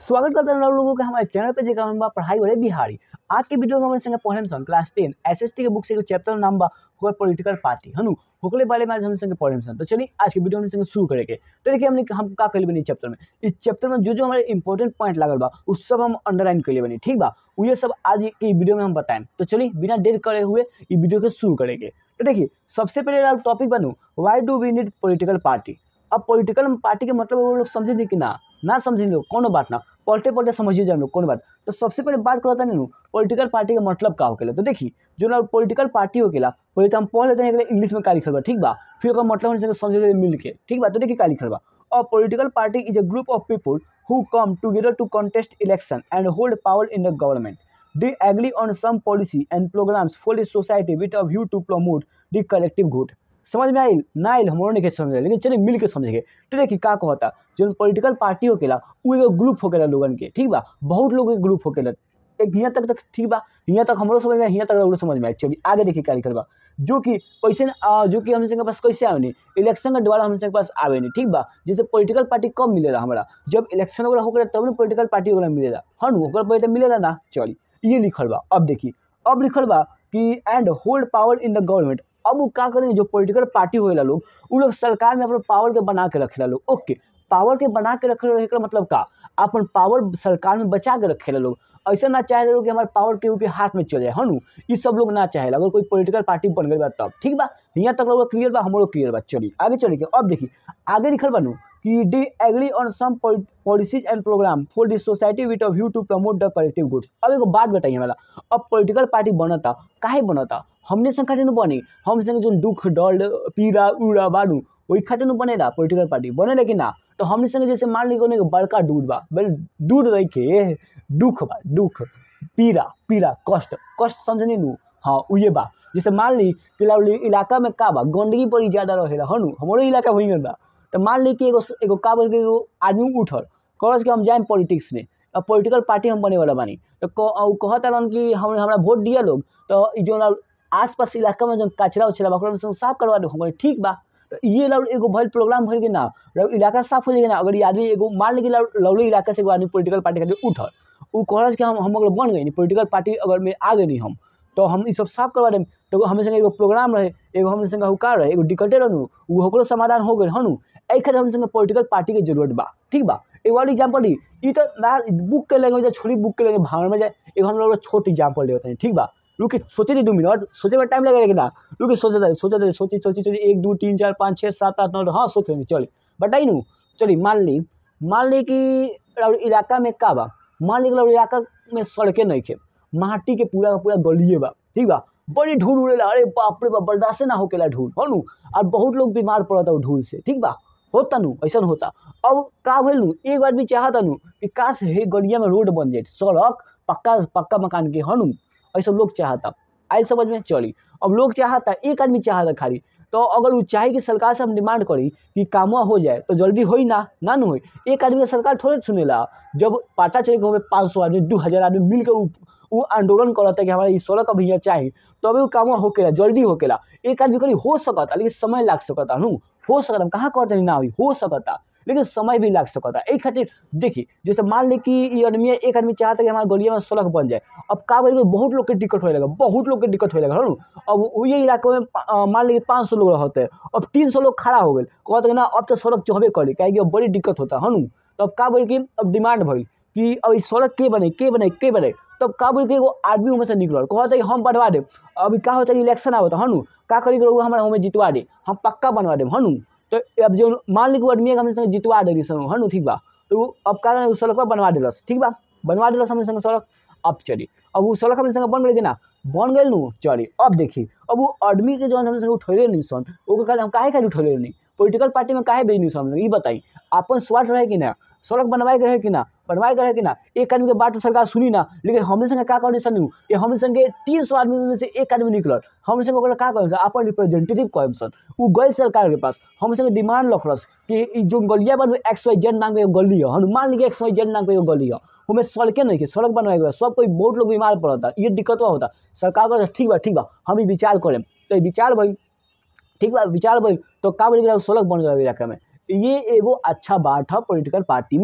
स्वागत करते हैं आप लोगों के हमारे चैनल पे जेका नाम बा पढ़ाई वाले बिहारी आज के वीडियो में हमारे संगे पढ़े सन क्लास टेन एसएसटी के बुक से एगो चैप्टर नाम बा होकर पॉलिटिकल पार्टी हनु होकले बारे में आज हम संगे पढ़े सन तो चलिए आज के वीडियो में संगे शुरू करेंगे तो देखिए हमने हम का कल बनी चैप्टर में इस चैप्टर में जो जो हमारे इंपॉर्टेंट पॉइंट लागल बा उस सब हम अंडरलाइन कर बनी ठीक बा वो ये सब आज के वीडियो में हम बताएं तो चलिए बिना देर करे हुए ये वीडियो को शुरू करेंगे तो देखिए सबसे पहले टॉपिक बनू why do we need political party अब पॉलिटिकल पार्टी के मतलब वो लोग समझे कि ना ना समझे लोग कोनो बात ना पलटे पलटे समझिए जाए लोग कोनो बात तो सबसे पहले बात करता नहीं पॉलिटिकल पार्टी का मतलब का होकेला तो देखी जो ना पॉलिटिकल पार्टी होकेला पहले तो हम पढ़ लेते हैं इंग्लिश में का लिखल बा ठीक बा फिर ओकर मतलब हमने समझे मिल के ठीक बा तो देखिए का लिखल बा और political party is a group of people who come together to contest election and hold power in the government. They agree on some policy and programs for the society with a view to promote the collective good. समझ में आइल ना आइल हमरो नहीं समझ लेकिन चलिए मिल के समझेंगे तो देखिए का कहता जो पॉलिटिकल पार्टी होकेला वो एगो ग्रुप होकेला लोगन के ठीक बा बहुत लोग के ग्रुप होकेला एक यहाँ तक तक ठीक बा यहाँ तक हमरो समझ में यहाँ तक हमरो समझ में आए चलिए आगे देखिए क्या लिखल बा जो कि पैसे न- जो कि हम के पास कैसे आवे नहीं इलेक्शन के द्वारा हम के पास आवे नहीं ठीक बा जैसे पॉलिटिकल पार्टी कब मिलेला हमारा जब इलेक्शन वगैरह होकर तब ना पॉलिटिकल पार्टी वगैरह मिलेला हाँ नु ओकर पहले तो मिलेला ना चलिए ये लिखल बा अब देखिए अब लिखल बा कि and hold power in the government अब वो का करेंगे जो पॉलिटिकल पार्टी होएला लोग उ लोग सरकार में अपना पावर के बना के रखेला लोग ओके पावर के बना के रखे रहे का मतलब का अपन पावर सरकार में बचा के रखेला लोग ऐसा ना चाहे लोग कि हमारे पावर केहू के हाथ में चले जाए हाँ नु ये सब लोग ना चाहेला अगर कोई पॉलिटिकल पार्टी बन गई बा तब ठीक बा यहाँ तक लोग क्लियर बा हमरो क्लियर बा चलिए आगे चलिए के अब देखिए आगे लिखल बनू कि they agree on some policies and program for the society with a view to promote the collective goods अब एगो बात बताइए वाला अब पॉलिटिकल पार्टी बनता काहे बनता हमने संग खातिर न बनी हम संग जो दुख दर्द पीड़ा उड़ा बाड़ू वही खातिर न बनेला पॉलिटिकल पार्टी बने लेकिन ना तो हमने संग जैसे मान ली कोनो एगो बड़का दूध बा बेल दूध रही के दुख बा दुख पीड़ा पीड़ा कष्ट कष्ट समझनी नू हाँ उहे बा जैसे मान ली कि लाउली इलाका में का बा गंदगी बड़ी ज़्यादा रहेला हनु हमारो इलाका वही में बा तो मान ली कि एगो एगो का बोल के एगो आदमी उठल कहस कि हम जाएम पॉलिटिक्स में अब पॉलिटिकल पार्टी हम बने वाला बानी तो कह- उ कहता रहन कि हम हमरा वोट दिया लोग तो ई जो ना आस पास इलाका में जो कचरा उचरा बा ओकरा में सब साफ करवा दो हम कहली, ठीक बा तो ये लड़ एगो भल प्रोग्राम भर के ना लड़ इलाका साफ हो जाएगा ना अगर ये आदमी एगो मान ली कि लड़- लौली इलाका से एगो आदमी पॉलिटिकल पार्टी खातिर उठल उ कहलस कि हम हम अगर बन गई पॉलिटिकल पार्टी अगर में आ गई हम तो हम ई सब साफ करवा देम तो हमें संगे एगो प्रोग्राम रहे एगो हमने संगे हुकार रहे एगो डिकटे रहनु उ ओकरो समाधान हो गेल हनु एहि खातिर हमने संगे पॉलिटिकल पार्टी के जरूरत बा ठीक बा एगो और एग्जाम्पल दी ई तो ना बुक के लैंग्वेज छोड़ी बुक के लैंग्वेज भावना में जाए एगो हम लोग छोट एग्जाम्पल ले होते ठीक बा रुके सोचे दी दो मिनट सोचे में टाइम लगेगा कि ना रुके सोचे दे सोचे दे सोची सोची सोची एक दो तीन चार पाँच छः सात आठ नौ हाँ सोच लेंगे चलिए बताई नू चलिए मान ली मान ली कि राउर इलाका में का बा मान ली कि राउर इलाका में सड़कें नहीं खे माटी के पूरा का पूरा गलिए बा ठीक बा बड़ी धूल उड़ेला अरे बाप रे बाप बर्दाश्त ना होकेला धूल हो नू और बहुत लोग बीमार पड़ता वो धूल से ठीक बा होता नू ऐसा होता अब का भइल नू एक आदमी चाहता नू कि काश हे गलिया में रोड बन जाए सड़क पक्का पक्का मकान के हनु ऐसा लोग चाहता आई समझ में चली अब लोग चाहता एक आदमी चाहता खाली तो अगर वो चाहे कि सरकार से हम डिमांड करी कि कामवा हो जाए तो जल्दी होई ना ना न होई एक आदमी के सरकार थोड़े सुनेला जब पता चले कि हमें पाँच सौ आदमी दू हज़ार आदमी मिल के उ उ आंदोलन करता कि हमारा ई सड़क अभी यहाँ चाहिए तभी वो काम होकेला जल्दी होकेला एक आदमी करी हो सकता लेकिन समय लाग सकता हूँ हो सकता हम कहाँ कहते हैं ना होई हो सकता लेकिन समय भी लाग सकता एहि खातिर देखी जैसे मान ली कि ई आदमी एक आदमी चाहता कि हमारे गलिया में सड़क बन जाए अब का बोले बहुत लोग के दिक्कत होए लगा बहुत लोग के दिक्कत होए लगा हनु अब वही इलाके में पा- अ, मान ली कि पाँच सौ लोग रहते अब तीन सौ लोग खड़ा हो गए कहते कि ना अब तो सड़क चहबे करी काहे कि अब बड़ी दिक्कत होता हनु तो अब का बोले कि अब डिमांड भई कि अब ई सड़क के बने के बने के बने तब का बोले कि एगो आदमी उनमें से निकलल कहते कि हम बनवा देब अभी का होता है इलेक्शन आवता हनु का करी करो हमारा हमें जितवा दे हम पक्का बनवा देब हनु तो अब जो मान ली कि वो आदमी हमने संग जितवा देली सन हनु ठीक बा तो उ अब का करे, उ सड़कवा बनवा देलस ठीक बा बनवा देलस हमने संग सड़क अब चली अब वो सड़क हमने संग बन गई कि ना बन गई नू चली अब देखी अब वो आदमी के जो हमने संग उठैले नहीं सन ओकर कारण हम काहे काहे उठैले नहीं पॉलिटिकल पार्टी में काहे भेजनी सन ई बताई अपन स्वार्थ रहे कि ना सड़क बनवाए के रहे कि ना बनवाए के रहे कि ना एक आदमी के बात तो सरकार सुनी ना लेकिन हमने संगे का कहनी सन कि हमने संगे तीन सौ आदमी में से एक आदमी निकलल हमने संगे ओकरा का कहम सन अपन रिप्रेजेंटेटिव कहम सन उ गई सरकार के पास हम संगे डिमांड रखलस कि ई जो गलिया बन एक्स वाई जेड नाम के एगो गली है Hanuman league X Y Z नाम के एगो गली है हमें सड़के नहीं के सड़क बनवाए के बा। सब कोई बहुत लोग बीमार पड़ता ये दिक्कत होता सरकार को ठीक बा ठीक बा हम ई विचार करें तो ई विचार भाई ठीक बा विचार भइल तो का बोले कि सड़क बन गए इलाका में ये एगो अच्छा बात है पॉलिटिकल पार्टी में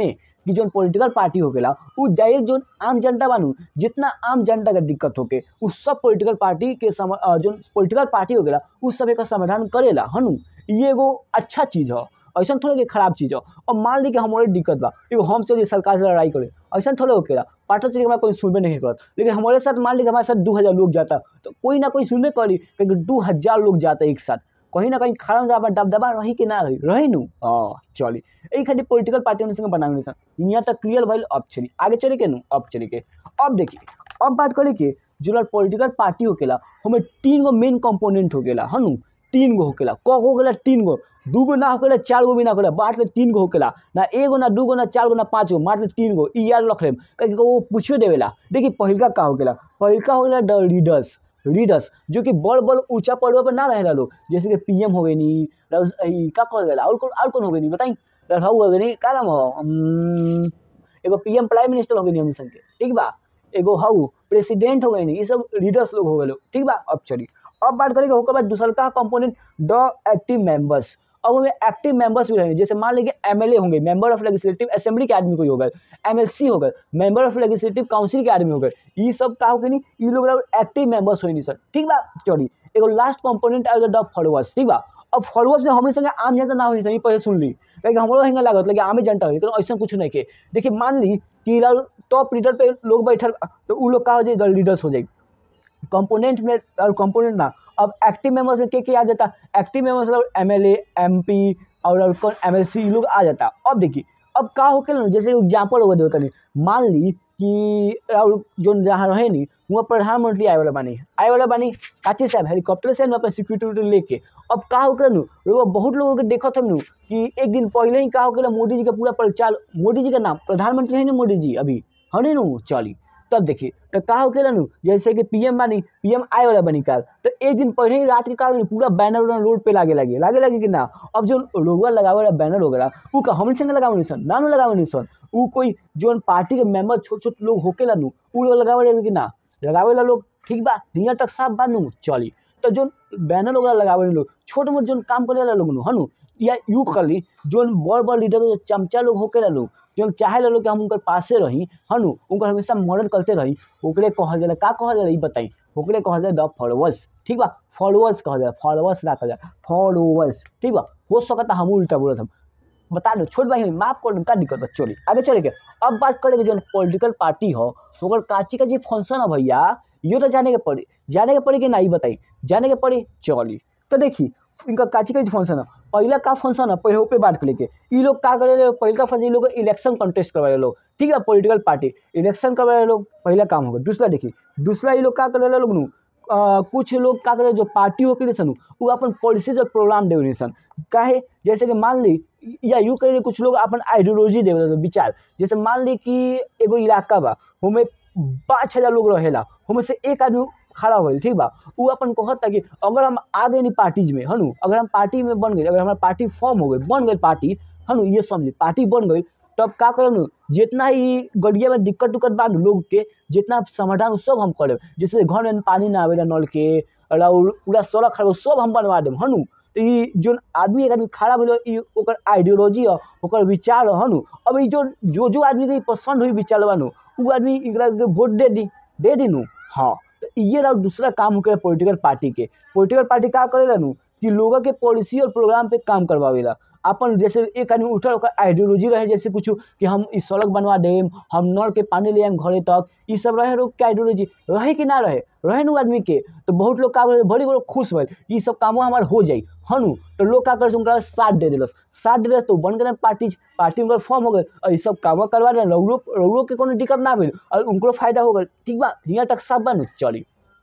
कि जौन पॉलिटिकल पार्टी होकेला उ डायरेक्ट जौन आम जनता बानू जितना आम जनता के दिक्कत होके उ सब पॉलिटिकल पार्टी के सम अ, जौन पॉलिटिकल पार्टी होकेला उ सब एकर समाधान करेला हनु ये एगो अच्छा चीज़ ह ऐसा थोड़े कि खराब चीज़ हो और मान ली कि हमारे दिक्कत बा एगो हम चलिए सरकार से लड़ाई करे ऐसा थोड़े होकेला पार्टी से हमारा कोई सुनबे नहीं करत लेकिन हमारे साथ मान ली कि हमारे साथ दो हज़ार लोग जाता तो कोई ना कोई सुनबे करी क्योंकि दो हज़ार लोग जाता एक साथ कहीं ना कहीं खड़ा से दबदबा रही कि ना रही रही नु हाँ चली यही खातिर पॉलिटिकल पार्टी संगे बनावे सन यहाँ तक क्लियर भइल अब चली आगे चले के नु अब चले के अब देखिए अब बात करे के जो पॉलिटिकल पार्टी होकेला हमें तीन गो मेन कंपोनेंट होकेला हनु तीन गो होकेला क हो गेला तीन गो दू गो ना होकेला चार गो भी ना होकेला बांट ले तीन गो होकेला ना एगो ना दू गो ना चार गो ना पाँच गो बांट ले तीन गो ई याद रख लेम कहीं वो पूछियो देवेला देखिए पहिलका का होकेला पहिलका हो गेला द रीडर्स रीडर्स जो कि बड़ बड़ ऊंचा पदवा पर ना रहेला लोग जैसे कि पीएम हो गई नी रउस- ई का कहल गेला और कौन और कौन हो गई नी बताई रहू हो गई नी का नाम हो उम्म, एगो पीएम प्राइम मिनिस्टर हो गई नी हम संग के ठीक बा एगो हाउ प्रेसिडेंट हो गई नी ये सब लीडर्स लोग हो गए लोग ठीक बा अब चली अब बात करेंगे ओकर बाद दूसर का कंपोनेंट द एक्टिव मेंबर्स अब हमें एक्टिव मेंबर्स भी रहेंगे जैसे मान लीजिए एमएलए होंगे मेंबर ऑफ लेजिस्लेटिव असेंबली के आदमी कोई हो गए एमएलसी हो गए मेंबर ऑफ लेजिस्लेटिव काउंसिल के आदमी हो गए ये सब का हो गए नी ये लोग एक्टिव मेंबर्स हो नहीं सर ठीक बा चली एगो लास्ट कंपोनेंट आएगा द फॉलोअर्स ठीक बा अब फॉलोअर्स से हमरे संगे आम जनता ना होई सही पहले सुन ली क्योंकि हमरो हेंगा लागत लेकिन आमे जनता होई लेकिन ऐसा कुछ नहीं के देखिए मान ली कि टॉप लीडर पे लोग बैठल तो उ लोग का हो जाए लीडर्स हो जाए कंपोनेंट में और कंपोनेंट ना अब एक्टिव मेंबर्स में के के आ जाता एक्टिव मेंबर्स मतलब एम एल एम पी और और कौन एम एल सी लोग आ जाता अब देखिए अब का हो ना जैसे एग्जाम्पल हो गए तनी मान ली कि और जो जहाँ रहे नी वहाँ प्रधानमंत्री आए वाला बानी आए वाला बानी काची साहब हेलीकॉप्टर से अपन सिक्योरिटी लेके अब का हो नु लोग बहुत लोगों के देखत हम नु कि एक दिन पहले ही का हो मोदी जी का पूरा प्रचार मोदी जी का नाम प्रधानमंत्री है ना मोदी जी अभी हने नु चली तब देखिए तो का हो केला नु जैसे कि पीएम बानी पीएम आए वाला बनी काल तो एक दिन पहले ही रात के का होई, पूरा बैनर उनर रोड पे लागे लगे लागे लगे कि ना अब जो लोगवा लगावे वाला बैनर वगैरह उ का हम संग लगावे नहीं सन ना नु लगावे नहीं सन उ कोई जो पार्टी के मेंबर छोट छोट लोग होकेला नु उ लोग लगावे रहे कि ना लगावे ला लोग ठीक बा हियां तक साफ बा नु चली तो जो बैनर वगैरह लगावे लोग छोट मोट जो काम करे ला लोग नु हनु या यू खाली जो बड़ बड़ लीडर जो चमचा लोग होकेला लोग जो चाहे ला लोग कि हम उनकर पासे रही हनु उनकर हमेशा मदद करते रही ओकरे कहल जाला का कहल जाला ई बताई ओकरे कहल जाला द फॉलोअर्स ठीक बा फॉलोअर्स कहल जाला फॉलोअर्स ना कहल जाला फॉलोअर्स ठीक बा हो सकता हम उल्टा बोलत हम बता दो छोट भाई माफ कर दो का दिक्कत बा चली आगे चले के अब बात करेंगे जो पॉलिटिकल पार्टी हो ओकर काची काची फंक्शन है भैया ये तो जाने के पड़ी जाने के पड़ी कि ना ई बताई जाने के पड़ी चली तो देखी इनका काची काची फंक्शन है पहला का फंक्शन है पहले पे बात करेंगे ई लोग का करे पहला फंक्शन ई लोग इलेक्शन कंटेस्ट करवाए लोग ठीक है पॉलिटिकल पार्टी इलेक्शन करवाए लोग पहला काम होगा दूसरा देखिए दूसरा ये लोग का करे लोग नु अ, कुछ लोग का करे जो पार्टी हो के सन वो अपन पॉलिसीज और प्रोग्राम देवे सन काहे जैसे कि मान ली या यूँ कहे कुछ लोग अपन आइडियोलॉजी देवे सन, विचार जैसे मान ली कि एगो इलाका बा हमें पाँच हजार लोग रहेला हमें से एक आदमी खड़ा होल ठीक बा उ अपन कहता कि अगर हम आ गए नी पार्टीज में हनु अगर हम पार्टी में बन गए अगर हमारा पार्टी फॉर्म हो गई बन गई पार्टी हनु ये समझे पार्टी बन गई तब का करब नु जितना ही गड़िया में दिक्कत उक्कत बा नु लोग के जितना समाधान उ सब हम करब जैसे घर में पानी ना आवेला नल के और पूरा सड़क खराब हो, सब हम बनवा देब हनु तो ई जो आदमी एक आदमी खड़ा भेल ई ओकर आइडियोलॉजी ह ओकर विचार ह हनु अब ई जो जो जो आदमी के ई पसंद हुई विचार बा नु उ आदमी एकरा के वोट दे दी दे दी नु हाँ तो ये रहा दूसरा काम होकर पॉलिटिकल पार्टी के पॉलिटिकल पार्टी का करेला नु कि लोगों के पॉलिसी और प्रोग्राम पे काम करवावेला अपन जैसे एक आदमी उठल ओकर आइडियोलॉजी रहे जैसे कुछ कि हम ई सड़क बनवा देम हम नल के पानी ले आएम घरे तक ई सब रहे लोग के आइडियोलॉजी रहे कि ना रहे रहे नु आदमी के तो बहुत लोग का भेल, बड़ी बड़ी खुश भइल ई सब कामो हमार हो जाई हनु तो लोग का कर उनका साथ दे दिलस साथ दे दिलस तो बन गए पार्टी पार्टी उनका फॉर्म हो गए और ई सब काम करवा दे रौरो रौरो के कोनो दिक्कत ना भेल और उनको फायदा हो गए ठीक बा हियां तक सब बन चली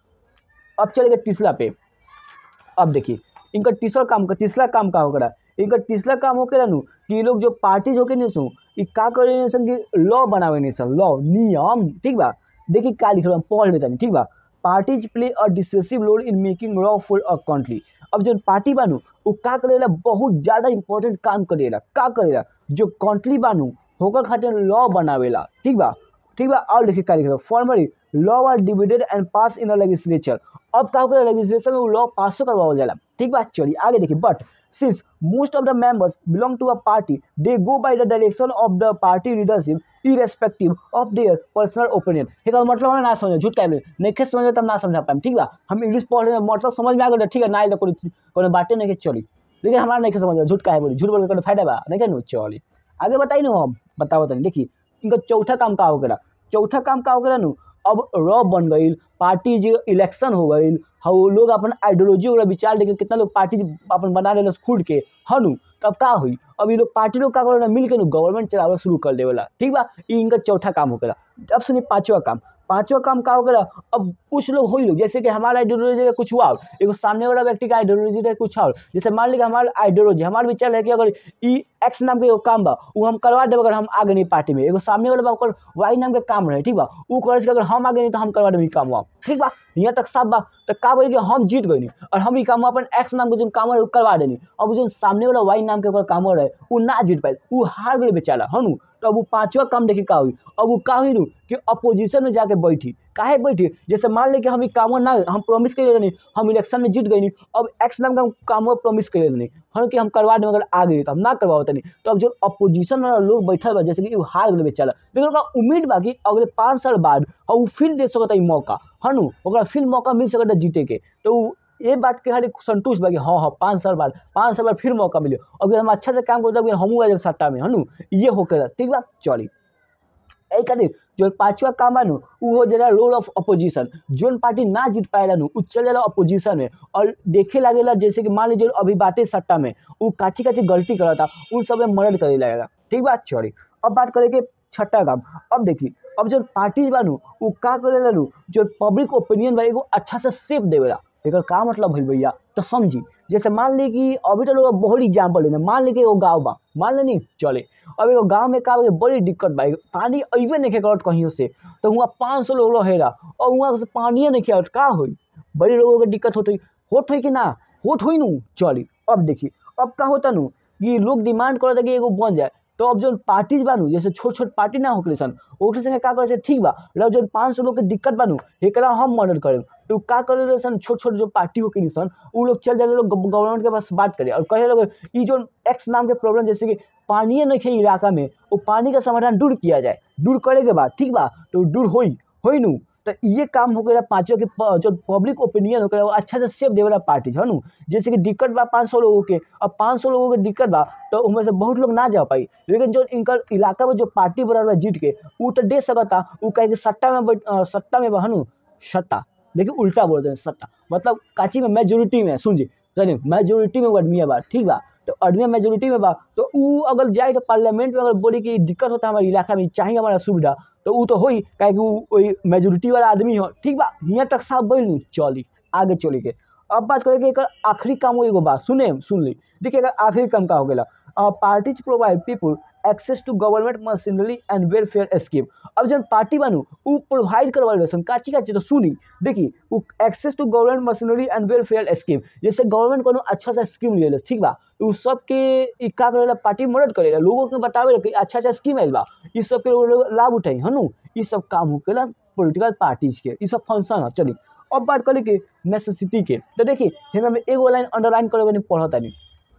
अब चलेगा तीसरा पे अब देखिए इनका तीसरा काम का तीसरा काम का होकर इनका तीसरा काम होकर नु कि ये लोग जो पार्टीज होके नहीं सु ई का करे नहीं सन कि लॉ बनावे नहीं सन लॉ नियम ठीक बा देखिए का लिख रहा पढ़ लेता नहीं ठीक बा parties play a decisive role in making law for a country अब जो पार्टी बानू वो का करेला बहुत ज़्यादा इंपॉर्टेंट काम करेला का करेला जो कंट्री बानू होकर खातिर लॉ बनावेला ठीक बा ठीक बा और देखिए का लिख रहा formally law are debated and pass in a legislature अब का होकर लेजिस्लेचर में वो लॉ पासो करवाओ जाला ठीक बा चलिए आगे देखिए बट since most of the members belong to a party they go by the direction of the party leadership irrespective of their personal opinion एकर मतलब हमरा ना समझ झूठ कहले नहीं समझ में तब ना समझा पाएम ठीक बा हम इंग्लिश पढ़ रहे हैं, मतलब समझ में आ गए ठीक है ना आइल तो कोनो कोनो बातें नहीं के चली लेकिन हमारा नहीं के समझ में झूठ काहे बोली झूठ बोल के कोनो फायदा बा नहीं के नु चली आगे बताई नु हम बताओ तनी देखी इनका चौथा काम का हो गया चौथा काम का हो गया नु अब रॉ बन गई पार्टी जो इलेक्शन हो गई हाँ वो लोग अपन आइडियोलॉजी वगैरह विचार लेके कितना लोग पार्टी अपन बना ले खुद के हनु तब का हुई अब ये लोग पार्टी लोग का करेला मिल के नु गवर्नमेंट चलावल शुरू कर देवेला ठीक बा ई इनका चौथा काम हो गया अब सुनिए पांचवा काम पांचवा काम का हो गया अब कुछ लोग हो लोग जैसे कि हमारा आइडियोलॉजी का कुछ हुआ और, एगो सामने वाला व्यक्ति का आइडियोलॉजी का कुछ और जैसे मान लीजिए हमारा आइडियोलॉजी हमारा विचार है कि अगर ई एक्स नाम के एगो काम बा वो हम करवा देब अगर हम आगे नहीं पार्टी में एगो सामने वाला बा ओकर वाई नाम के काम रहे ठीक बा ऊ करे से अगर हम आगे नहीं तो हम करवा देब ई काम हुआ ठीक बा यहाँ तक सब बा तो का बोली कि हम जीत गई और हम ई काम अपन एक्स नाम के जो काम रहे ऊ करवा देनी अब जो सामने वाला वाई नाम के ओकर काम रहे ऊ ना जीत पाए ऊ हार गई बेचारा हनु तो अब वो पांचवा काम देखी का हुई अब वो का हुई नु कि अपोजिशन में जाके बैठी काहे बैठी जैसे मान ले कि हम ई काम ना हम प्रॉमिस कर नहीं हम इलेक्शन में जीत गई नहीं अब एक्स नाम का हम काम प्रॉमिस कर नहीं हम कि हम करवा दें अगर आ गई तो हम ना करवाओ तनी तो अब जो अपोजिशन वाला लोग बैठल बा जैसे कि ऊ हार गए बेचारा लेकिन ओकरा उम्मीद बा कि अगले पाँच साल बाद और ऊ फिर दे सकता ई मौका हनु ओकरा फिर मौका मिल सकता जीते के तो ऊ ये बात के खाली संतुष्ट बा कि हाँ हाँ पाँच साल बाद पाँच साल बाद फिर मौका मिले अगर हम अच्छा से काम करते हमू आ जाए सट्टा में हनु ये होकर ठीक बा चली एहि खातिर जो पांचवा काम बा नु उ हो जाला रोल ऑफ अपोजिशन जोन पार्टी ना जीत पाएला नु उ चल जाला अपोजिशन में और देखे लागेला जैसे कि मान लीजिए अभी बातें सट्टा में उ काची काची गलती करता उन सब में मदद करे लगेगा ठीक बा चली अब बात करे के छठा काम अब देखी अब जो पार्टी बा नु उ का करेला नु जो पब्लिक ओपिनियन बा एगो अच्छा से सेप देवेला एकर का मतलब भइल भैया तो समझी जैसे मान ली कि अभी तो लोग बहुत एग्जाम्पल लेना मान ली कि एगो गाँव बा मान लेनी चले अब एगो गाँव में का बा कि बड़ी दिक्कत बा एगो पानी अइबे नहीं करत कहीं से तो हुआ पाँच सौ लोग रहेला और हुआ से पानिए नहीं खियावत का होई बड़ी लोगों के दिक्कत होत होई होत होई कि ना होत होई नु चली अब देखी अब का होता नु कि लोग डिमांड करता कि एगो बन जाए तो अब जो पार्टीज बानू जैसे छोट छोट पार्टी ना होके सन ओकरे संगे का करे ठीक बा मतलब जो पाँच सौ लोग के दिक्कत बानू एकरा हम मदद करें तो का करे सन छोट छोट जो पार्टी होके सन उ लोग चल जाए लोग गवर्नमेंट के पास बात करे और कहे लोग ई जो एक्स नाम के प्रॉब्लम जैसे कि पानी नहीं है इलाका में वो पानी का समाधान दूर किया जाए दूर करे के बाद ठीक बा तो दूर होई होई नु तो ये काम हो गया पाँचों के प- जो पब्लिक ओपिनियन हो गया वो अच्छा से सेफ देवेला पार्टी है नु जैसे कि दिक्कत बा पाँच सौ लोगों के अब पाँच सौ लोगों के दिक्कत बा तो उनमें से बहुत लोग ना जा पाई लेकिन जो इनका इलाका में जो पार्टी बना बा जीत के वो तो दे सकता वो कहे कि सट्टा में बैठ अ, सट्टा में बहनु सट्टा लेकिन उल्टा बोलते हैं सट्टा मतलब काची में मेजोरिटी में सुन जी चलिए मेजोरिटी में वो आदमी बा ठीक बा तो आदमी मेजोरिटी में बा तो ऊ अगर जाए तो पार्लियामेंट में अगर बोली कि दिक्कत होता है हमारे इलाका में चाहिए हमारा सुविधा तो ऊ तो होई काहे कि ऊ वही मेजोरिटी वाला आदमी हो ठीक बा हियाँ तक साफ बोल लूँ चली आगे चली के अब बात करें कि एकर आखिरी काम हो एगो बा सुने सुन ली देखिए एकर आखिरी काम का हो गया parties provide people access to government machinery and welfare scheme अब जब पार्टी बनू उ प्रोवाइड करवा रहे काची काची तो सुनी देखी उ access to government machinery and welfare scheme जैसे गवर्नमेंट कोनो अच्छा सा स्कीम ले ठीक बा उ सबके इ का करेला पार्टी मदद करेला लोगों के बतावे कि अच्छा अच्छा स्कीम आइल बा इ सब के लोग लाभ उठाई हनु इ सब काम होकेला पॉलिटिकल पार्टीज के इ सब फंक्शन है चली अब बात करें कि नेसेसिटी के तो देखिए हमें एगो लाइन अंडरलाइन करे नहीं पढ़ता नहीं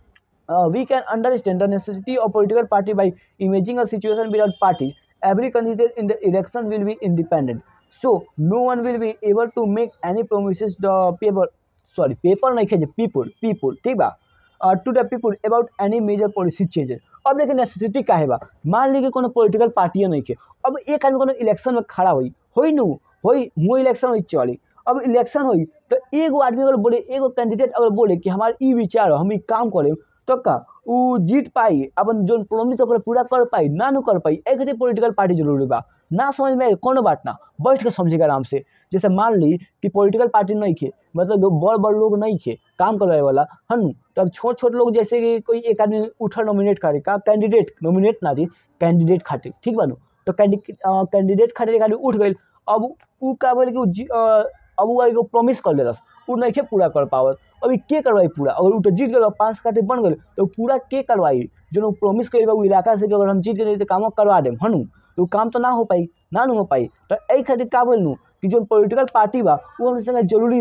uh, we can understand the necessity of political party by imaging a situation without party. Every candidate in the election will be independent. So no one will be able to make any promises the people sorry paper नहीं खेजे people people ठीक बा uh, to the people about any major policy changes. अब देखिए necessity का है बा मान ली कि कोनो पॉलिटिकल पार्टी नहीं के अब एक आदमी कोनो इलेक्शन में खड़ा हुई होई नु होई मुँह इलेक्शन हुई चली अब इलेक्शन हुई तो एगो आदमी अगर बोले एगो कैंडिडेट अगर बोले कि हमारे ई विचार हो हम ई काम करें तो का उ जीत पाई अपन जो प्रोमिस ओकरा पूरा कर पाई ना नु कर पाई एक खातिर पॉलिटिकल पार्टी जरूरी बा ना समझ में आए कोनो बात ना बैठ के समझेगा आराम से जैसे मान ली कि पॉलिटिकल पार्टी नहीं खे मतलब जो बड़ बड़ लोग नहीं खे काम करवाए वाला हन तो अब छोट छोट लोग जैसे कि कोई एक आदमी उठा नॉमिनेट करे का कैंडिडेट नॉमिनेट ना थी कैंडिडेट खातिर ठीक बा नु तो कैंडिडेट खातिर एक आदमी उठ गई अब उ का बोले कि उ जी- अ, अब उ एगो प्रॉमिस कर देलस उ नहीं पूरा कर पावत अभी के करवाई पूरा अगर उ तो जीत गए पाँच खातिर बन गए तो पूरा के करवाई जो प्रॉमिस करी बा उ इलाका से कि अगर हम जीत गए तो काम करवा देम हनु तो उ काम तो ना हो पाई ना नु हो पाई तो एहि खातिर का बोल नु कि जो पॉलिटिकल पार्टी बा वो हमरे संगे जरूरी बा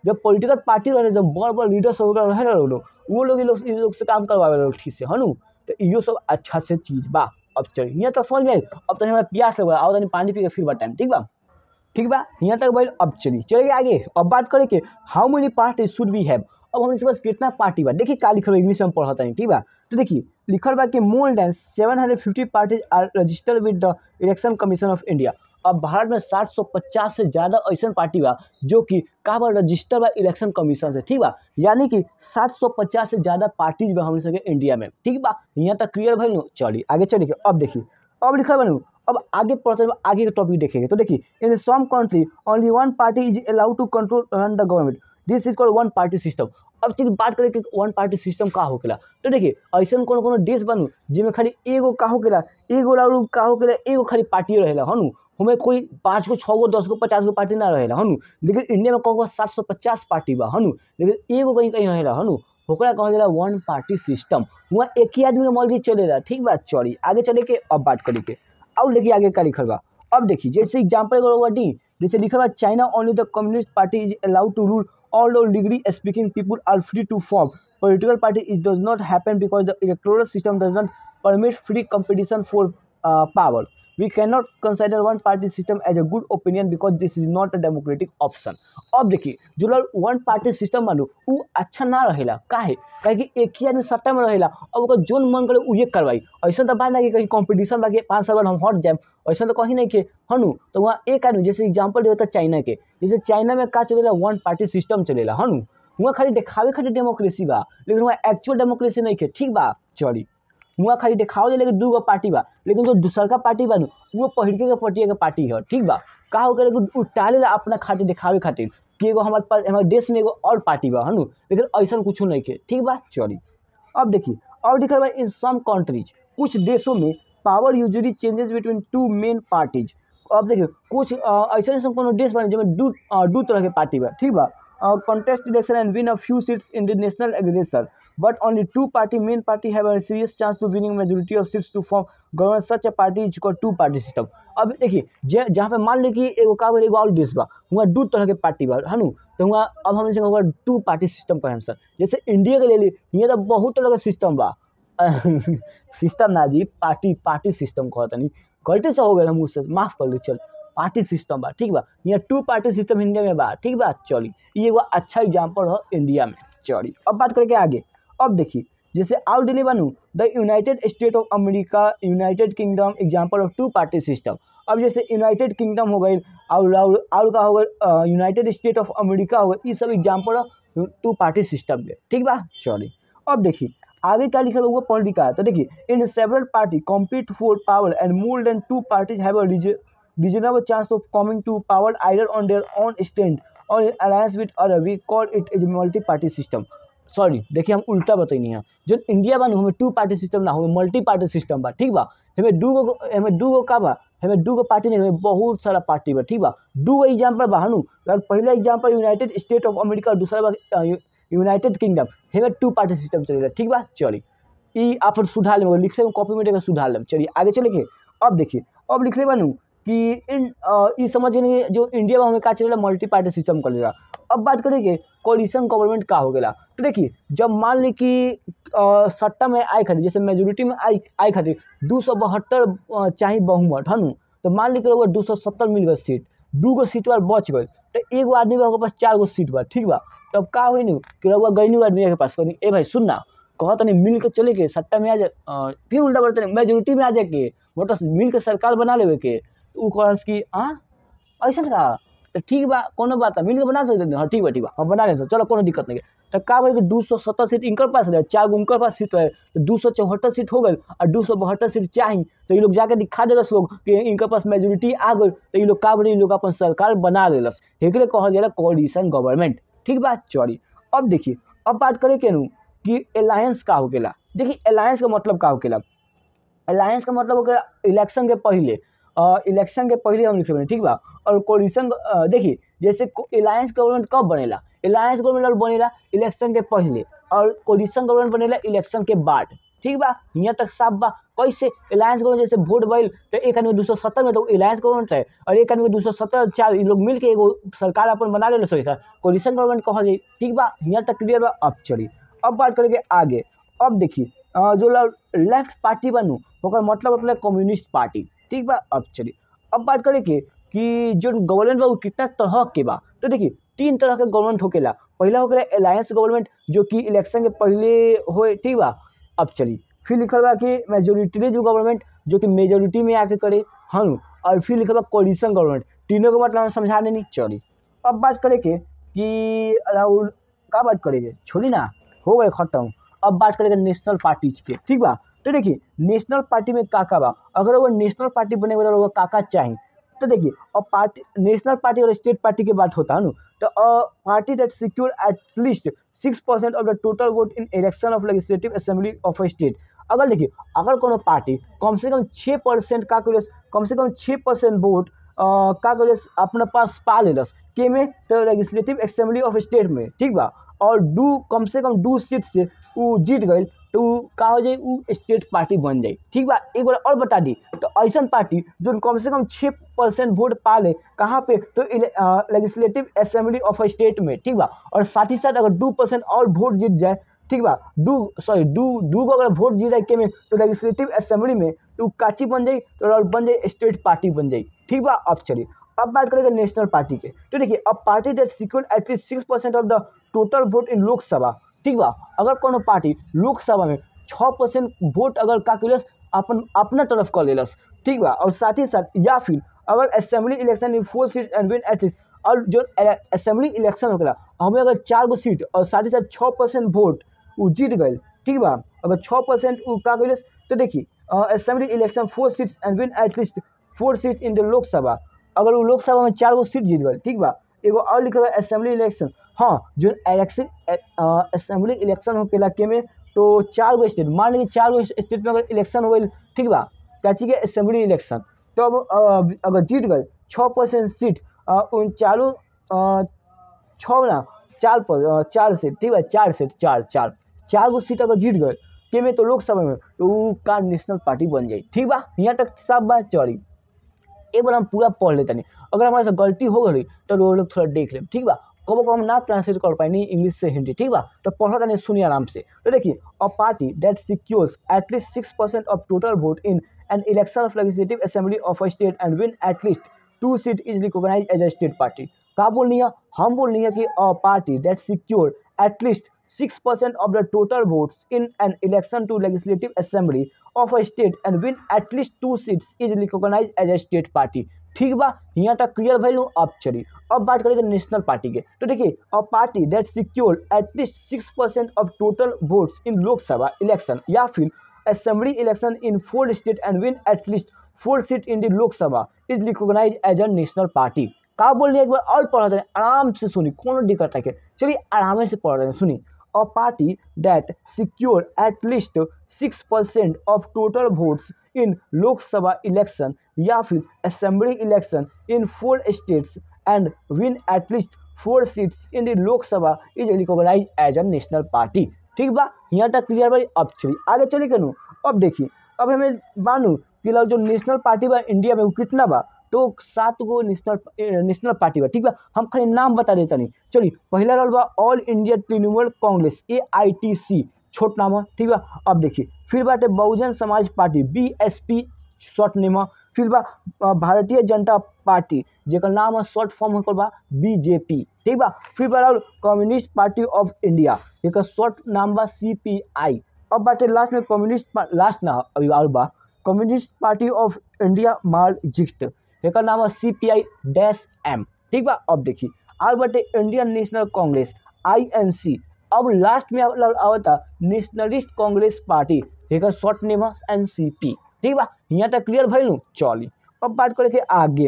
जब पॉलिटिकल पार्टी रहे जब बड़ बड़ लीडर्स वगैरह रहे लोग लोग, वो लोग इन लोग इन लोग से काम करवावे लोग ठीक से हनु तो इहो सब अच्छा से चीज बा अब चलिए यहाँ तक समझ में आई अब तनी हमरा प्यास लगा आओ तनी पानी पी के फिर टाइम ठीक बा ठीक बा यहाँ तक भाई अब चलिए चलिए आगे अब बात करें कि how many party should we have अब हम इसके पास कितना पार्टी बा देखिए का लिखल बा इंग्लिश में हम पढ़ता नहीं ठीक बा तो देखिए लिखल बा कि more than seven hundred fifty parties are registered with the election commission of India अब भारत में सात सौ पचास से ज़्यादा ऐसा पार्टी बा जो कि का बा रजिस्टर बा इलेक्शन कमीशन से ठीक बा यानी कि सात सौ पचास से ज़्यादा पार्टीज बा हम सके इंडिया में ठीक बा यहाँ तक क्लियर भइल नु चलिए आगे चलिए अब देखिए अब लिखल बनू अब आगे पढ़ते हैं आगे के टॉपिक देखेंगे तो देखिए in some country only one party is allowed to control run the government this is called one party system अब चलिए बात करें कि वन पार्टी सिस्टम का होकेला तो देखिए ऐसा कोनो कोनो देश बनू जिसमें खाली एगो का होकेला एगो लाउडू का होकेला एगो खाली पार्टी रहेला हनु हमें कोई पाँच गो छः गो दस गो पचास गो पार्टी ना रहेला हनु लेकिन इंडिया में कहूँ सात सौ पचास पार्टी बा हनु लेकिन एगो कहीं कहीं रहेला हनु ओकरा कहल जाला वन पार्टी सिस्टम वहाँ एक ही आदमी के मर्जी चलेला ठीक बा चली आगे चले के अब बात करी के और देखिए आगे का लिखल बा अब देखिए जैसे एग्जाम्पल एगो डी जैसे लिखल बा China only the communist party is allowed to rule all the degree speaking people are free to form political party it does not happen because the electoral system does not permit free competition for uh, power we cannot consider one party system as a good opinion because this is not a democratic option अब देखिए जो लोग वन party system मानो उ अच्छा ना रहेला काहे काहे कि एक ही आदमी सत्ता में रहेला अब ओकर जोन मन करे उहे करवाई ऐसा तो बात ना कि कहीं कंपटीशन बाकी पाँच साल बाद हम हट जाए ऐसा तो कहीं नहीं के हनु तो वहाँ एक आदमी जैसे एग्जाम्पल देता चाइना के जैसे चाइना में का चलेला वन पार्टी सिस्टम चलेला हनु वहाँ खाली देखावे खातिर डेमोक्रेसी बा लेकिन वहाँ एक्चुअल डेमोक्रेसी नहीं के ठीक बा चली वहाँ खाली देखाओ दे लेकिन दू गो पार्टी बा लेकिन जो दूसर का पार्टी बा नु वो पहिरके के पटिया के पार्टी है ठीक बा का हो करे उ टालेला अपना खातिर देखावे खातिर कि एगो हमारे पास हमारे देश में एगो और पार्टी बा हनु लेकिन ऐसा कुछ नहीं के ठीक बा चली अब देखिए और दिखल बा इन सम कंट्रीज कुछ देशों में power usually changes between two main parties अब देखिए कुछ ऐसे ऐसा कोनो देश बने जिसमें दू अ, दू तरह के पार्टी बा ठीक बा contest election and win a few seats in the national aggregation but only two party main party have a serious chance to winning majority of seats to form government such a party is called two party system अब देखिए जे जहाँ पे मान ली कि एगो का बोले एगो और देश बा वहाँ दू तरह के पार्टी बा है नु तो वहाँ अब हम इसे टू पार्टी सिस्टम कहें सर जैसे इंडिया के ले ली यहाँ तो बहुत तरह के सिस्टम बा सिस्टम ना जी पार्टी पार्टी सिस्टम कहता नहीं गलती से हो गया हम मुझसे माफ कर ली चल पार्टी सिस्टम बा ठीक बा यहाँ टू पार्टी सिस्टम इंडिया में बा ठीक बा चली ये एगो अच्छा एग्जाम्पल है इंडिया में चली अब बात करके आगे अब देखिए जैसे आउट दिल्ली बनू the United State of America United Kingdom example of two party system अब जैसे यूनाइटेड किंगडम हो गई और और और का हो गई यूनाइटेड स्टेट ऑफ अमेरिका हो गई ये सब example of two party system के ठीक बा चलिए अब देखिए आगे क्या लिखा हुआ पॉलिटिका है तो देखिए in several party compete for power and more than two parties have a reasonable chance of coming to power either on their own stand or in alliance with other we call it as a multi party system sorry देखिए हम उल्टा बतैनी है जो India बा नु, हमें two party system ना हमें मल्टी पार्टी सिस्टम बा ठीक बा हमें दू गो हमें दू गो का बा हमें दू गो पार्टी नहीं हमें बहुत सारा पार्टी बा ठीक बा दू गो एग्जाम्पल बा हनु अगर पहला example United State of America और दूसरा बा यूनाइटेड किंगडम हमें टू पार्टी सिस्टम चलेगा ठीक बा चली ई आप सुधार लेंगे लिख लेंगे कॉपी में सुधार लेंगे चलिए आगे चलेंगे अब देखिए अब लिख ले बनू कि इन अ, ई समझ गए जो इंडिया में हमें का चलेगा मल्टी पार्टी सिस्टम करेगा अब बात करेंगे कोलिशन गवर्नमेंट का हो गया तो देखिए जब मान ली कि अ, सत्ता में आए खातिर जैसे मेजोरिटी में आई आए खातिर दू सौ बहत्तर चाहे बहुमत है नु तो मान ली कि दू सौ सत्तर मिल गए सीट दू गो सीट बार बच गए तो एगो आदमी बा ओकरे पास चार गो सीट बा ठीक बा तब का हुई नु कि रउआ गईनी आदमी के पास कहनी ए भाई सुन ना कहा तनी मिल के चले के सट्टा में आ जा अ, फिर उल्टा बोलते मेजोरिटी में आ जाए के मतलब मिल के सरकार बना लेवे के उ कहस कि हाँ ऐसा का तो ठीक बा कोनो बात मिल के बना सकते हैं हाँ ठीक बा ठीक बा हम बना लेते चलो कोनो दिक्कत नहीं है तो का बोले कि दू सौ सत्तर सीट इनकर पास रहे चार गो उनकर पास सीट रहे तो दू सौ चौहत्तर सीट हो गई और दू सौ बहत्तर सीट चाही तो ये लोग जाके दिखा देलस लोग कि इनकर पास मेजोरिटी आ गई तो ये लोग का बोले ये लोग अपन सरकार बना लेलस एकरे कहल जाला कोलिशन गवर्नमेंट ठीक बा चली अब देखिए अब बात करें के नु कि अलायंस का हो गेला देखिए अलायंस का मतलब का हो गेला अलायंस का मतलब हो गया इलेक्शन के पहले इलेक्शन के पहले हम लिखे बने ठीक बा और कोलिशन देखिए जैसे अलायंस गवर्नमेंट कब बनेला अलायंस गवर्नमेंट बनेला इलेक्शन के पहले और कोलिशन गवर्नमेंट बनेला इलेक्शन के बाद ठीक बा यहाँ तक साफ बा कैसे अलायंस गवर्नमेंट जैसे वोट भइल तो एक आदमी दू सौ सत्तर में तो अलायंस गवर्नमेंट है और एक आदमी दू सौ सत्तर चार लोग मिल के एगो सरकार अपन बना ले सही था कोलिशन गवर्नमेंट कहल जाई ठीक बा यहाँ तक क्लियर बा अब चली अब बात करेंगे आगे अब देखिए जो लेफ्ट पार्टी बनू ओकर मतलब होता है कम्युनिस्ट पार्टी ठीक बा अब चलिए अब बात करें कि कि जो गवर्नमेंट बा वो कितना तरह के बा तो देखिए तीन तरह के गवर्नमेंट होकेला पहला होकेला अलायंस गवर्नमेंट जो कि इलेक्शन के पहले होए ठीक बा अब चलिए फिर लिखल बा कि मेजोरिटीज गवर्नमेंट जो कि मेजोरिटी में आके करे हम और फिर लिखल बा कोलिशन गवर्नमेंट तीनों के मतलब हम समझा देनी चली अब बात करें के कि राहुल का बात करेंगे छोड़ी ना हो गए खत्म अब बात करेंगे नेशनल पार्टीज के ठीक बा तो देखिए नेशनल पार्टी में का का बा अगर वो नेशनल पार्टी बने वाला लोग का का चाहिए तो देखिए अब पार्टी नेशनल पार्टी और स्टेट पार्टी की बात होता है ना तो party that secure at least six percent of the total vote in election of legislative assembly of a state अगर देखिए अगर कोनो पार्टी कम से कम छः परसेंट का करियस कम से कम छः परसेंट वोट का करियस अपने पास पा लेलस के में तो लेजिस्लेटिव असेंबली ऑफ स्टेट में ठीक बा और दू कम से कम दू सीट से वो जीत गई तो का हो जाए वो स्टेट पार्टी बन जाए ठीक बा एक बार और बता दी तो ऐसा पार्टी जो कम से कम छः परसेंट वोट पा ले कहाँ पे तो legislative assembly of a state में ठीक बा और साथ ही साथ अगर दो परसेंट और वोट जीत जाए ठीक बा दू सॉरी दू दू को अगर वोट जीत जाए के में तो लेजिस्लेटिव असेंबली में तो काची बन जाए तो बन जाए स्टेट पार्टी बन जाए ठीक बा अब चलिए अब बात करेंगे नेशनल पार्टी के तो देखिए अब party that secure at least six percent of the total vote in Lok Sabha ठीक बा अगर कोनो पार्टी लोकसभा में छः परसेंट वोट अगर काकुलस अपन अपना तरफ कर लेलस ठीक बा और साथ ही साथ या फिर अगर assembly election in four seat and win at least और जो असेंबली इलेक्शन होगा हमें अगर चार गो सीट और साथ ही साथ छः परसेंट वोट वो जीत गए ठीक बा अगर छः परसेंट का कैलस तो देखिए assembly election four seats and win at least four seats in the Lok Sabha अगर वो लोकसभा में चार गो सीट जीत गए ठीक बा एगो और लिखल है असेंबली इलेक्शन हाँ जो इलेक्शन असेंबली इलेक्शन हो के में तो चार गो स्टेट मान लीजिए चार गो स्टेट में अगर इलेक्शन हो ठीक बा कैची के असेंबली इलेक्शन तो अब अगर जीत गए छः परसेंट सीट उन चारों छः ना चार पर चार सीट ठीक है चार सीट चार चार चार गो सीट अगर जीत गए के में तो लोकसभा में तो वो का नेशनल पार्टी बन जाए ठीक बा यहाँ तक सब बात चली एक बार हम पूरा पढ़ लेते नहीं अगर हमारे से गलती हो गई तो वो लोग थोड़ा देख ले ठीक बा कबो कब हम ना ट्रांसलेट कर पाए नहीं इंग्लिश से हिंदी ठीक बा तो पढ़ा था नहीं सुनिए आराम से तो देखिए a party that secures at least six percent of total vote in an election of legislative assembly of a state and win at least two seat is recognize as a state party का बोलनी है हम बोलनी है कि a party that secure at least six percent of the total votes in an election to legislative assembly of a state and win at least two seats is recognize as a state party ठीक बा यहाँ तक clear भैलू अब चली अब बात करेंगे नेशनल पार्टी के तो देखिए a party that secure at least six percent of total votes in Lok Sabha election या फिर assembly election in four state and win at least four seat in the Lok Sabha is recognize as a national party का बोल रही एक बार और पढ़ रहे आराम से सुनी कौन दिक्कत है चलिए आराम से पढ़ रहे हैं सुनी a party that secure at least 6% of total votes in Lok Sabha election या फिर assembly election in four states and win at least four seats in the Lok Sabha is recognized as a national party ठीक बा यहाँ तक clear भाई अब चलिए आगे चलिए कनू अब देखिए अब हमें मानू कि जो नेशनल पार्टी बा इंडिया में वो कितना बा तो सात गो नेशनल नेशनल पार्टी बा ठीक बा हम खाली नाम बता देता नहीं चलिए पहला रहल बा All India Trinamool Congress A I T C छोट नाम है ठीक बा अब देखिए फिर बाटे Bahujan Samaj Party B S P short name है फिर बा भारतीय जनता पार्टी जेकर नाम है शॉर्ट फॉर्म होकर बा बीजेपी ठीक बा फिर बा कम्युनिस्ट पार्टी ऑफ इंडिया जेकर शॉर्ट नाम बा सी पी आई अब बाटे लास्ट में कम्युनिस्ट लास्ट ना अभी और बा Communist Party of India Marxist एक नाम है C P I dash M ठीक बा अब देखिए और बटे Indian National Congress I N C अब लास्ट में आवता नेशनलिस्ट कांग्रेस पार्टी एक शॉर्ट नेम है एन सी पी ठीक बा यहाँ तक क्लियर भैलू चली अब बात करे के आगे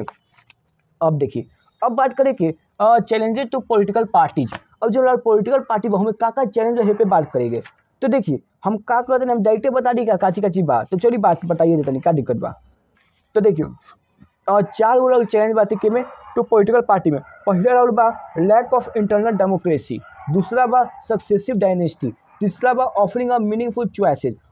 अब देखिए अब बात करें कि चैलेंजेस टू पॉलिटिकल पार्टीज अब जो पॉलिटिकल पार्टी हमें का का चैलेंज है पे बात करेंगे तो देखिए हम का करते हैं हम डायरेक्टे बता दी क्या काची काची बात तो चलिए बात बताइए देता नहीं क्या दिक्कत बा तो देखिए और चार गो चैलेंज बात के में टू पॉलिटिकल पार्टी में पहला राउल बा लैक ऑफ इंटरनल डेमोक्रेसी दूसरा बा सक्सेसिव डायनेस्टी तीसरा बा ऑफरिंग ऑफ मीनिंगफुल चॉइसेस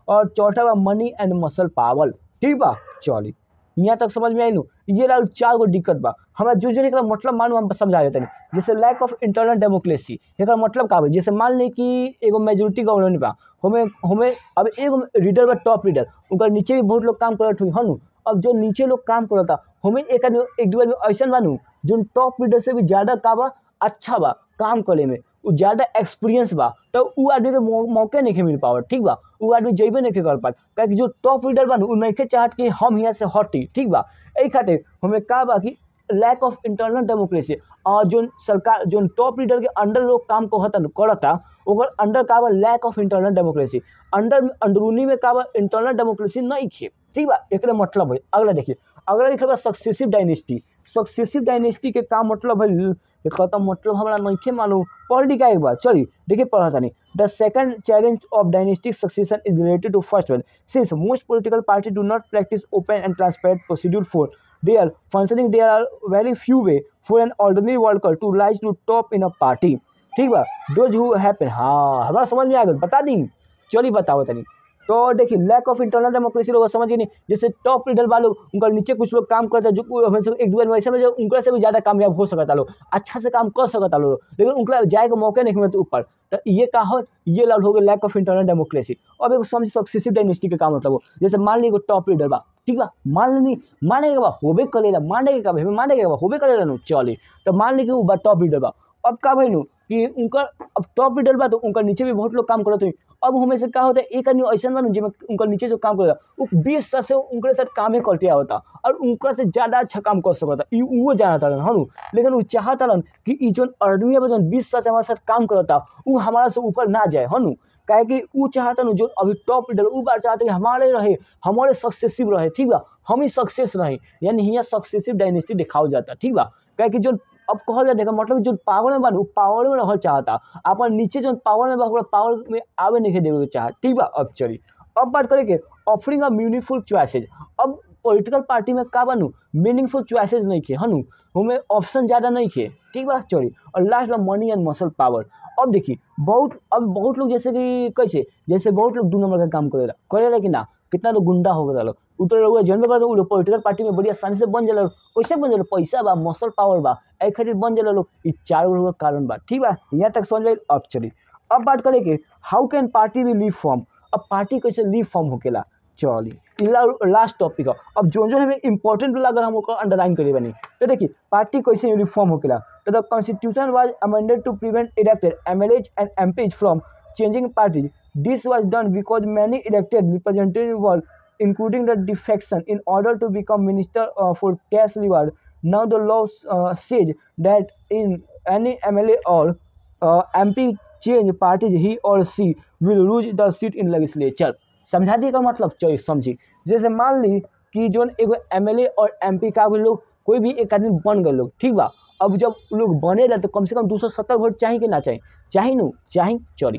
और चौथा बा मनी एंड मसल पावर ठीक बा चली यहाँ तक समझ में आई नु ये लाल चार गो दिक्कत बा हमरा जो जो एकरा मतलब मानू हम समझा देते जैसे लैक ऑफ इंटरनल डेमोक्रेसी एकरा मतलब का बा जैसे मान ली कि एगो मेजोरिटी गवर्नमेंट बा हमें हमें अब एगो लीडर बा टॉप लीडर उनका नीचे भी बहुत लोग काम करत हुई हनु अब जो नीचे लोग काम करता हमें एक आदमी एक दो आदमी ऐसा बानू जो टॉप लीडर से भी ज़्यादा का बा अच्छा बा काम करे में उ ज़्यादा एक्सपीरियंस बा तो उ आदमी के मौ, मौके नहीं मिल पावत ठीक बा उ आदमी जइबे नहीं कर पात काहे जो टॉप लीडर बा उ नहीं चाहत कि हम यहाँ से हटी ठीक बा एहि खातिर हमें का बा कि लैक ऑफ इंटरनल डेमोक्रेसी और जो सरकार जो टॉप लीडर के अंडर लोग काम कहता करता ओकर अंडर का बा lack of internal democracy under अंदरूनी में का बा इंटरनल डेमोक्रेसी नहीं खे ठीक बा एक मतलब है अगला देखिए अगला लिखल बा सक्सेसिव डायनेस्टी सक्सेसिव डायनेस्टी के का मतलब है एकर तो मतलब हमरा नहीं मालूम पढ़ लिखा एक बार चलिए देखिए पढ़ा था नहीं the second challenge of dynastic succession is related to first one since most political party do not practice open and transparent procedure for their functioning there are very few way for an ordinary worker to rise to top in a party ठीक बा दोज हु happen हाँ हमारा समझ में आ गया बता दी चलिए बताओ तनी तो देखिए लैक ऑफ इंटरनल डेमोक्रेसी लोग समझ नहीं जैसे टॉप लीडर वालों उनका नीचे कुछ लोग काम करते हैं जो हमें एक दो ऐसे में जो उनका से भी ज़्यादा कामयाब हो सकता लोग अच्छा से काम कर सकता लोग लेकिन उनका जाए के मौके नहीं मिलते ऊपर तो ये का हो ये लाल हो गया लैक ऑफ इंटरनल डेमोक्रेसी अब एक समझ सक्सेसिव डायनेस्टी के काम मतलब हो जैसे मान लीजिए टॉप लीडर बा ठीक बा मान ली माने के बा होबे करेला माने के का भाई माने के बा होबे करेला नु चली तो मान ली कि वो टॉप लीडर बा अब का भाई नु कि उनका अब टॉप लीडर बा तो उनका नीचे भी बहुत लोग काम करत हुई अब हमें से का होता है एक आदमी ऐसा बा जिसमें उनका नीचे जो काम करेगा वो बीस साल से उनके साथ काम ही करते होता और उनका से ज़्यादा अच्छा काम कर सकता ई वो जानता रहन हनु लेकिन वो चाहता रहन कि ई जो आदमी बा जौन बीस साल से हमारे साथ काम करता वो हमारा से ऊपर ना जाए हनु काहे कि वो चाहता न जो अभी टॉप लीडर वो बात चाहते कि हमारे रहे हमारे सक्सेसिव रहे ठीक बा हम ही सक्सेस रहे यानी यहाँ सक्सेसिव डायनेस्टी दिखाओ जाता ठीक बा काहे कि जो अब कहल जाए मतलब जो पावर में बा वो पावर में रहल चाहता अपन नीचे जो पावर में बा पावर में आवे नहीं देवे के चाहत ठीक बा अब चली अब बात करें कि ऑफरिंग अ मीनिंगफुल चॉइसेज अब पॉलिटिकल पार्टी में का बनू मीनिंगफुल चॉइसेज नहीं किए हनु हमें ऑप्शन ज़्यादा नहीं किए ठीक बा चली और लास्ट में मनी एंड मसल पावर अब देखिए बहुत अब बहुत लोग जैसे कि कैसे जैसे बहुत लोग दो नंबर का काम करेला करेला कि ना कितना लोग गुंडा हो गया लोग उतर लोग जनबे कर लोग पॉलिटिकल पार्टी में बड़ी आसानी से बन जाला कैसे बन जाला पैसा बा मसल पावर बा ए खातिर बन जाला लोग ई चार गो कारण बा ठीक बा यहाँ तक समझ गए अब चली अब बात करें कि how can party be reform अब पार्टी कैसे लीव फॉर्म होकेला चली लास्ट टॉपिक है अब जो जो हमें इंपॉर्टेंट लगा हम ओकर अंडरलाइन करे बनी तो देखिए पार्टी कैसे रिफॉर्म होकेला तो the constitution was amended to prevent elected MLAs and MPs from changing parties this was done because many elected representative were including the defection in order to become minister uh, for cash reward now the law uh, says that in any mla or uh, mp change parties he or she will lose the seat in legislature समझा दिए का मतलब चलिए समझी जैसे मान ली कि जो एगो एम और एम का भी लोग कोई भी एक आदमी बन गए लोग ठीक बा अब जब लोग बने तो कम से कम दो सौ सत्तर वोट चाहिए कि ना चाहिए चाहिए नु चाहिए चली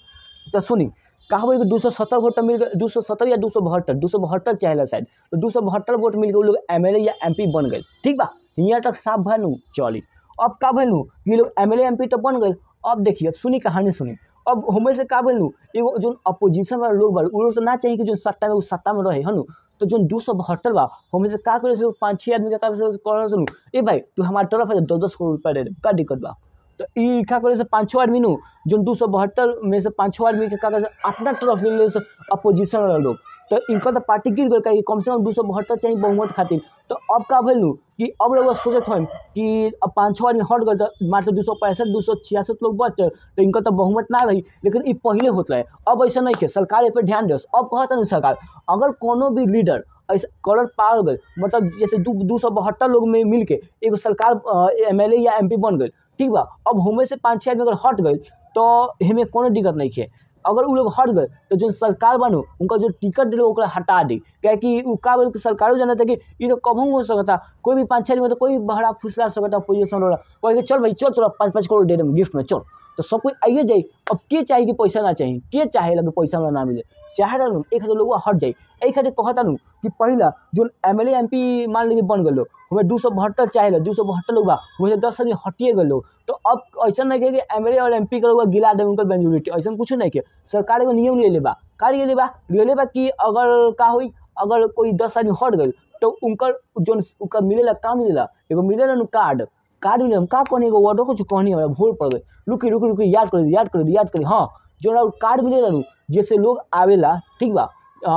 तो सुनी कहा कि दो सौ सत्तर वोट मिल गए दो सौ सत्तर या दो सौ बहत्तर दो सौ बहत्तर चाहे शायद तो दो सौ बहत्तर वोट मिल गए वो लोग एम या एम बन गए ठीक बा यहाँ तक साफ भनू चली अब का भनू ये लोग एम एल तो बन गए अब देखिए अब सुनी कहानी सुनी अब हमें से का भनू एगो जो अपोजिशन वाला लोग बा वो लोग तो ना चाहिए कि जो सत्ता में वो सत्ता में रहे हनु तो जो दो सौ बहत्तर बा हमें से का करे पाँच छः आदमी का कर सुनू ए भाई तू हमारे तरफ है दस दस करोड़ रुपया दे दे का दिक्कत बा तो ई का करे से पाँच छः आदमी नु जो दो सौ बहत्तर में से पाँच छः आदमी के का करे से अपना तरफ ले ले से अपोजिशन वाला लोग तो इनका तो पार्टी गिर गई कम से कम दो सौ बहत्तर चाहिए बहुमत खातिर तो अब का भैलू कि अब लोग सोचत हन कि अब पाँच छः आदमी हट गए तो मात्र दो सौ पैंसठ दो सौ छियासठ लोग बच तो इनका तो बहुमत ना रही लेकिन ये पहले होत रहे अब ऐसा नहीं है सरकार पर ध्यान दे अब कहता नहीं सरकार अगर कोनो भी लीडर ऐसा कलर पार गए मतलब जैसे दो दो सौ बहत्तर लोग में मिल के एगो सरकार एम या एम बन गए ठीक बा अब हमें से पाँच छः आदमी अगर हट गए तो हमें कोनो दिक्कत नहीं है अगर वो लोग हट गए तो जो सरकार बनो उनका जो टिकट दिले ओकरा हटा दी क्या कि वो का बोल सरकारों जानता था कि ये तो कभी हो सकता कोई भी पाँच छः आदमी तो कोई भी बहरा फुसला सकता पोजिशन वाला कोई चल भाई चल तोरा पाँच पाँच करोड़ दे दे गिफ्ट में चल तो सब कोई आइए जाई अब के चाही कि पैसा ना चाही के चाहे लगे पैसा हमरा ना मिले चाहे नु एक हजार लोग हट जाई एहि खातिर कहता नु कि पहिला जो एम एल एम पी मान लीजिए बन गए हमें दू सौ बहत्तर चाहे दू सौ बहत्तर लोग बा वैसे दस आदमी हटिए गए लोग तो अब ऐसा नहीं कि एम एल ए और एम पी के लोग गिला दे उनकर मेजोरिटी ऐसा कुछ नहीं के सरकार एगो नियम ले लेबा का ले लेबा ले लेबा कि अगर का होई अगर कोई दस आदमी हट गए तो उनकर जो उनका मिलेला का मिलेला एगो मिलेला नु कार्ड कार्ड मिले हम का कहनी एगो वर्डो कुछ कहनी हमरा भूल पड़ गई रुकी रुकी रुकी याद कर याद कर याद कर हाँ जो कार्ड मिलेला नु जैसे लोग आवेला ठीक बा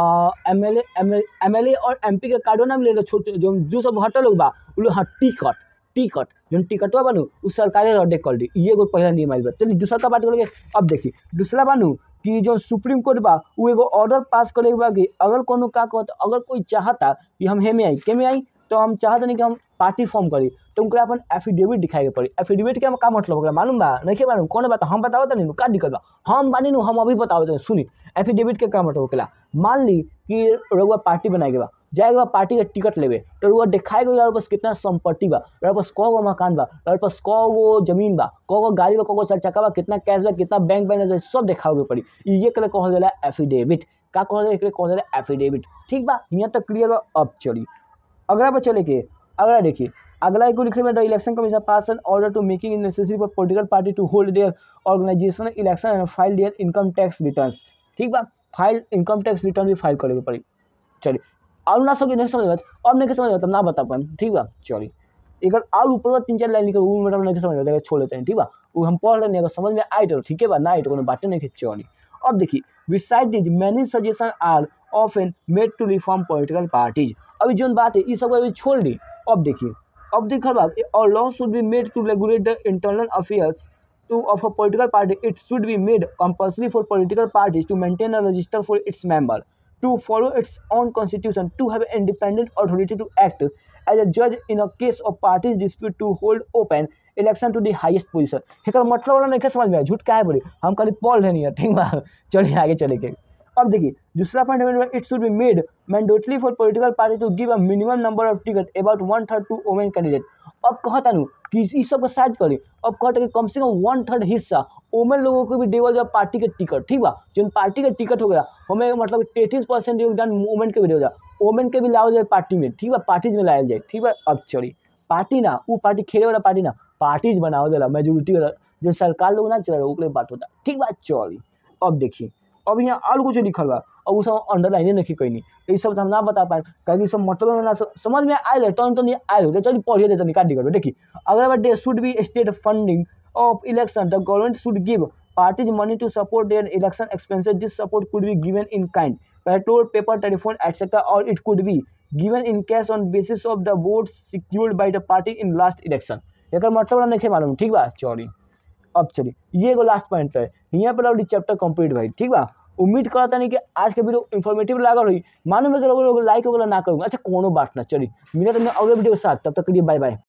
M L M L A और एम पी के कार्डो ना मिलेला छोटे जो दू सौ बहत्तर लोग बा उ लोग हाँ टिकट टिकट जो टिकटवा बनू उ सरकारे रद्द कर दी ये एगो पहला नियम आइल बा चलिए दूसरा का बात करेंगे अब देखी दूसरा बानू कि जो सुप्रीम कोर्ट बा उ एगो ऑर्डर पास करे के बा कि अगर कोनो का कहत अगर कोई चाहता कि हम हेमे आई केमे आई तो हम चाहत नहीं कि हम पार्टी फॉर्म करी तो उनका अपन एफिडेविट दिखाए के पड़ी एफिडेविट के का मतलब होगा मालूम बा नहीं के मालूम कौन बात हम बताओ तनी का दिक्कत बा हम बानी नु हम अभी बताओ तनी सुनी एफिडेविट के का मतलब होकेला मान ली कि रउआ पार्टी बनाए के बा जाएगा पार्टी का टिकट लेवे तो रुआ दिखाएगा यार पास कितना संपत्ति बा यार पास कौ गो मकान बा यार पास कौ गो जमीन बा कौ गो गाड़ी बा कौ गो चार चक्का बा कितना कैश बा कितना बैंक बैलेंस सब दिखावे पड़ी ये के कहल जाला एफिडेविट का कहल जाला एकरे कहल जाला एफिडेविट ठीक बा यहाँ तक क्लियर बा अब चली अगला पर चले के अगला देखिए अगला एक लिखे में the election commission pass an order to making it necessary for political party to hold their organisation election and file their income tax returns ठीक बा फाइल इनकम टैक्स रिटर्न भी फाइल करे के पड़ी चलिए और ना समझ नहीं समझ अब नहीं समझ तब ना बता पाए ठीक बा चलिए एक और ऊपर तीन चार लाइन लिखे वो मतलब नहीं समझ आता छोड़ लेते हैं ठीक बा वो हम पढ़ लेंगे अगर समझ में आए तो ठीक है बा ना आए तो कोनो बातें नहीं चलिए अब देखिए beside this many suggestion are often made to reform political parties अभी जो बात है ये सब अभी छोड़ दी अब देखिए अब देखा बात और law should be made to regulate the internal affairs to of a political party it should be made compulsory for political parties to maintain a register for its member to follow its own constitution to have independent authority to act as a judge in a case of parties dispute to hold open election to the highest position एक मतलब वाला नहीं समझ में झूठ क्या है बोली हम खाली पढ़ लेनी है ठीक बा चलिए आगे चले के अब देखिए दूसरा point it should be made mandatory for political party to give a minimum number of ticket about one third to women candidate अब कहता नु कि इस सब को साइड करी अब कहता कि कम से कम वन थर्ड हिस्सा वोमेन लोगों को भी देवल जाए पार्टी के टिकट ठीक बा जो पार्टी के टिकट हो गया हमें मतलब तैतीस परसेंट योगदान वोमेन के भी देवल जाए वोमेन के भी लाओ जाए पार्टी में ठीक बा पार्टीज में लाया जाए ठीक बा अब चली पार्टी ना वो पार्टी खेले वाला पार्टी ना पार्टीज बनाओ जाला मेजोरिटी वाला जो सरकार लोग ना चला ओकरे बात होता ठीक बा चली अब देखिए अब यहाँ और कुछ लिखल बा अब वो सब अंडरलाइने नहीं कैनी ये सब तो हम ना बता पाए कहीं सब मतलब ना समझ में आयल टर्न तो नहीं आयल तो चलिए पढ़िए देते निकाल दिक्कत देखिए अगर बार they should be state funding of election the government should give parties money to support their election expenses this support could be given in kind petrol paper telephone etcetera or it could be given in cash on basis of the votes secured by the party in last election एकर मतलब नहीं मालूम ठीक बा चौड़ी अब चलिए ये एगो लास्ट पॉइंट है यहाँ पर और चैप्टर कंप्लीट भाई ठीक बा उम्मीद करता नहीं कि आज के वीडियो इन्फॉर्मेटिव लागल हुई मालूम है कि लोग लाइक वगैरह ना करूँगा अच्छा कोनो बात ना चलिए मिले तो मैं अगले वीडियो के साथ तब तक के लिए बाय बाय